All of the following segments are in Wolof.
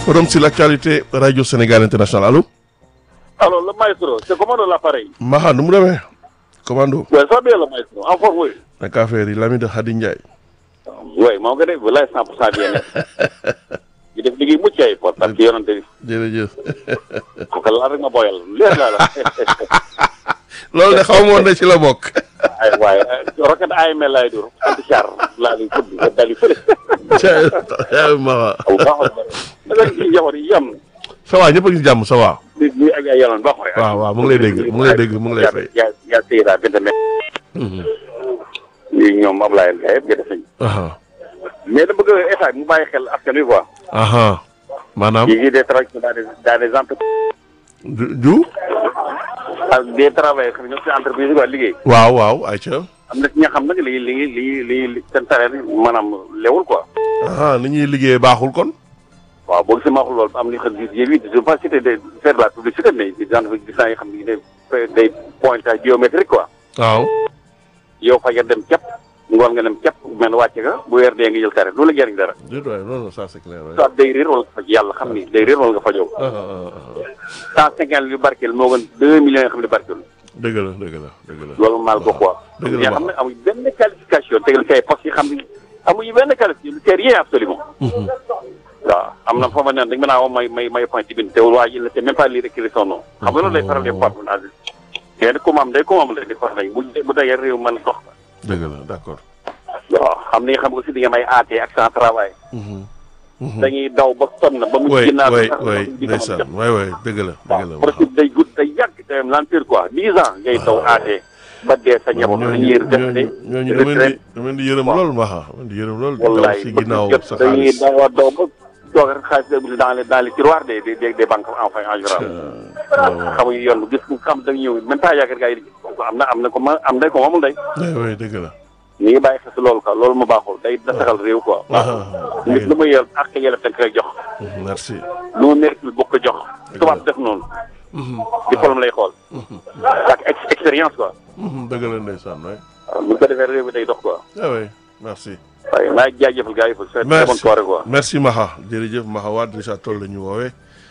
Forum sur l'actualité Radio Sénégal International allo. Alors, le maestro, c'est comment l'appareil Maha nu mu demee. commando. Oui, ça va bien le maestro. En forme, oui. naka affaire yi Lamine Khady Ndiaye. Oui, maa ngi ko def walaay 100% bien ñu def liggéey mucc ay pour parce que yonante bi jërëjëf. kooku laal rek ma boyal leer laa la loolu de xaw ma woon ne ci la bokk. ay waaye rocket AML laay dur anti char laa lay fëdd nga dali fële ca Maha. aw baaxul da nga ci njaboot yi yam ça va ñëpp a ngi si jàmm ça va. nit ñi ak ay yaloon baax waay waaw waaw mu ngi lay dégg mu ngi lay dégg mu ngi lay fay. yaa yaa Seyda Binta me ñi ñoom Ablaye Ndiaye yëpp gëdë sañ aha mais da bëgg état bi mu bàyyi xel askan wi quoi aha maanaam. yi ngi des travailleurs dans des dans des entreprises du du. ak des travailleurs xam ne ñoom ci entreprise yi quoi liggéey waaw waaw ayca. am na ci ña xam nag li li li li li seen salaire maanaam lewul quoi aha ni ñuy liggéey baaxul kon. waaw boo gisee ma wax loolu am li xam ne yéen it je veux pas citer de faire de la publicité mais des entreprises gis naa yoo xam ne day day pointage géométrique quoi waaw. yow fa nga dem cap ngoon nga dem cap mel ne wàcce nga bu weer dee nga jël tare du la jëriñ dara déet waay non non ça c'est clair waay. soit day réer wala nga faj yàlla xam ni day réer wala nga fajoo ah ah ah cent cinquante yu barkeel moo gën deux millions yoo xam ne barkeel dëgg la dëgg la dëgg la. loolu maal ko quoi dëgg la ñoo xam ne amuñ benn qualification tegal ci ay postes yi xam ne amuñu benn qualification c'est rien absolument waaw am na foofa neen dañ mën a woo may may may point ci bind te waa ji il ne sait même pas lire écrire son nom xam nga loolu lay faral di fois naa mais nag comme am day comme am la di faral bu bu dajee réew mën dox dëgg la d'accord. waaw xam ni xam nga aussi di nga may AT accent travail dañuy daw ba sonn ba mu way ginnaaw way sax way di ko ndeysaan way way dëgg la dëgg la. waaw procédure day gudd day yàgg day l'empire quoi dix ans ngay daw AT ba dee sa njaboot la ñuy def de ñooñu dama leen di dama leen di yërëm lool Maha dama leen di yërëm lool. di daw wallaay si ba ginnaaw jot sa dañuy xaalis. daw a daw ba toog rek xaalis bi dans les dans les tiroirs des des des banques enfin en général xamuñu yoon bu gis ku xam da ñëw même pas yaakaar gars yi di am na am na ko ma am na ko moomul day way way dëgg la. ñu ngi bàyyi xel si loolu quoi loolu mu baaxul day nasaxal réew quoi nit lu ma yor ak yelef dañ koy jox merci. lu mu mérite boo ko jox tubaab def noonu diplôme lay xool ak ex- expérience quoi dëgg la ndeysaan way waaw bu ko defee réew bi day dox quoi ah oui merci. waaye maa ngi jaajëfal gars yi fa c'est très bonne merci soirée quoi merci Maha jërëjëf Maha Wade Richard Toll la ñu woowee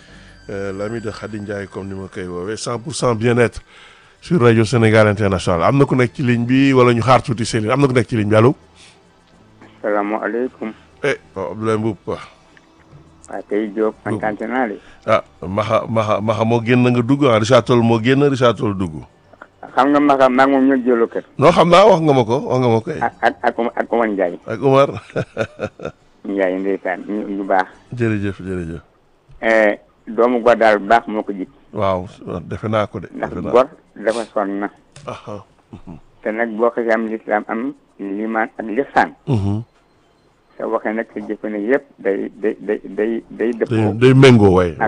l'ami de Khady Ndiaye comme ni ma koy woowee 100 pour cent bien-être sur radio Sénégal international am na ku nekk ci ligne bi wala ñu xaar tuuti Céline am na ku nekk ci ligne bi allo. salaamaaleykum eh waaw Abdoulaye Mboup waaw. waa tey Diop kontaan naa de ah Maha Maha Maha moo génn nga dugg ah Richard Toll moo génn Richard Toll dugg. xam nga Maka maa ngi moom ñoo jëloo kër non xam naa wax nga ma ko wax nga ma ko eh. ak ak ak ak Omar Ndiaye ak Omar Ndiaye ndeysaan ñu ñu baax jërëjëf jërëjëf. Eh, doomu gor daal baax moo ko jik waaw defe naa ko de. ndax defe naa gor dafa sonn na ah te nag boo xasee am lislaam am limaan ak lihsaan ah. sa waxee nag sa jëfe ne yëpp day day day day day day dëppoo day méngoo way